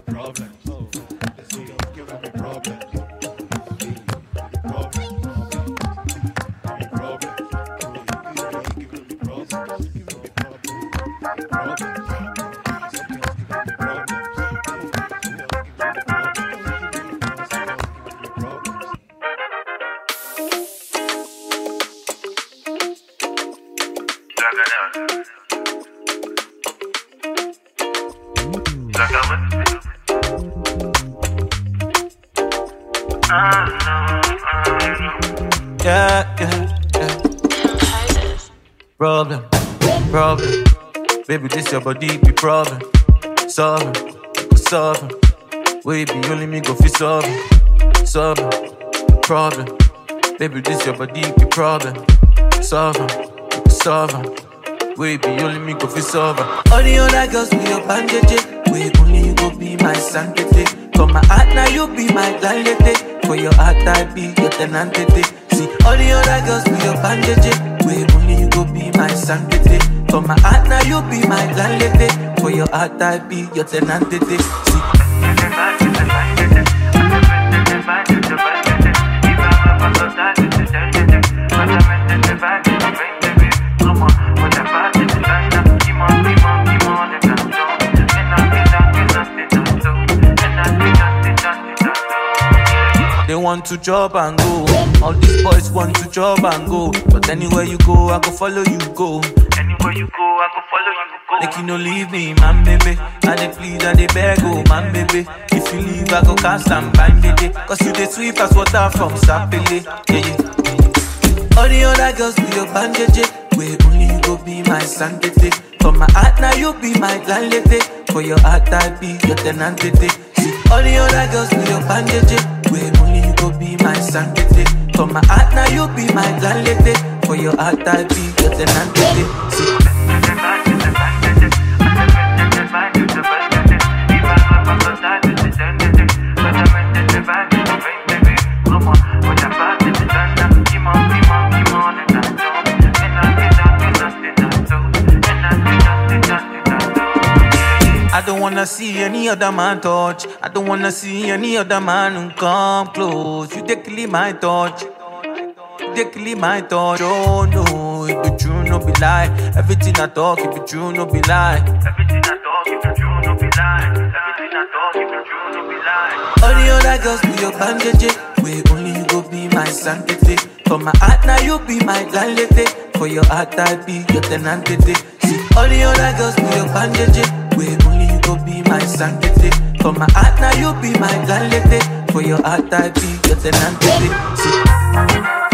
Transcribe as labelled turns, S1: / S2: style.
S1: problems. This nigga giving me problems. Problems. Give me problems. He giving me problems. Giving me problems. Problems. Some girls giving me problems. Some girls giving me problems. Some girls giving me problems.
S2: Yeah, yeah, yeah. Problem, problem. Baby, this your body be problem. Solving, solving. We be only me go fi solving, solving. Problem. Baby, this your body be problem. Solving, solving. We be only me go fi solving. All the other girls be your bandage. We only you go be my sanctity. For my heart now you be my landlady. For your heart I be your tenantity. See all the other girls be your bandage. We only you go be my sanctity. For my heart now you be my landlady. For your heart I be your tenantity. See They want to job and go. All these boys want to job and go. But anywhere you go, I go follow you go.
S3: Anywhere you go, I go follow you. Go.
S2: Make you no leave me, man, baby. I dey plead, I dey beg, oh, man, baby. If you leave, I go cast and bind, baby. Cause you dey sweep as water from Sapele. Yeah, yeah. All the other girls be your bandage. Where only you go be my sanctity. For my heart, now you be my landlady. For your heart, I be your tenantity. See, all the other girls be your bandage. Where only you go be my sanctity. For my heart, now you be my landlady. For your heart, I be your tenantity. See, I don't wanna see any other man touch. I don't wanna see any other man who come close. You take kill my touch. You take kill my touch. Oh no, it be true, no be lie. Everything I talk, it be true, no be lie.
S3: Everything I talk, if you true, no be lie. Everything I talk, if you true, no be lie.
S2: All the other girls be your bandage. Where only you go be my sanctity. For my heart, now you be my landlady. For your heart, I be your tenantity. See, all the other girls be your bandage. Where only you go be my sanctity. For my heart, now you be my landlady. For your heart, I be your tenantity. See,